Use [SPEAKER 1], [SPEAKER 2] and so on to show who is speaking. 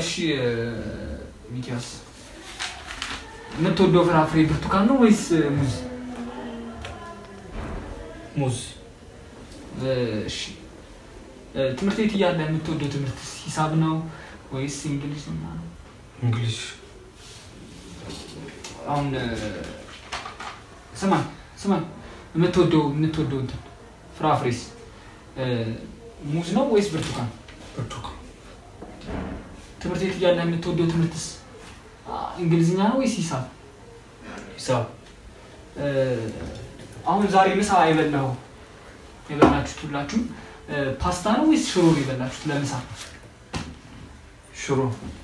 [SPEAKER 1] እሺ ሚኪያስ የምትወደው ፍራፍሬ ብርቱካን ነው ወይስ ሙዝ?
[SPEAKER 2] ሙዝ
[SPEAKER 1] እሺ ትምህርት ቤት እያለ የምትወደው ትምህርት ሂሳብ ነው ወይስ እንግሊዝ ነው? ምናምን?
[SPEAKER 2] እንግሊሽ
[SPEAKER 1] አሁን ስማኝ ስማኝ የምትወደው የምትወደው እንትን ፍራፍሬስ እ፣ ሙዝ ነው ወይስ ብርቱካን?
[SPEAKER 2] ብርቱካን
[SPEAKER 1] ትምህርት ቤት እያለ የምትወደው ትምህርትስ አ፣ እንግሊዝኛ ነው ወይስ ሂሳብ?
[SPEAKER 2] ሂሳብ
[SPEAKER 1] እ፣ አሁን ዛሬ ምሳ የበላው የበላችሁት ሁላችሁም እ፣ ፓስታ ነው ወይስ ሽሮ ነው የበላችሁት ለምሳ?
[SPEAKER 2] ሽሮ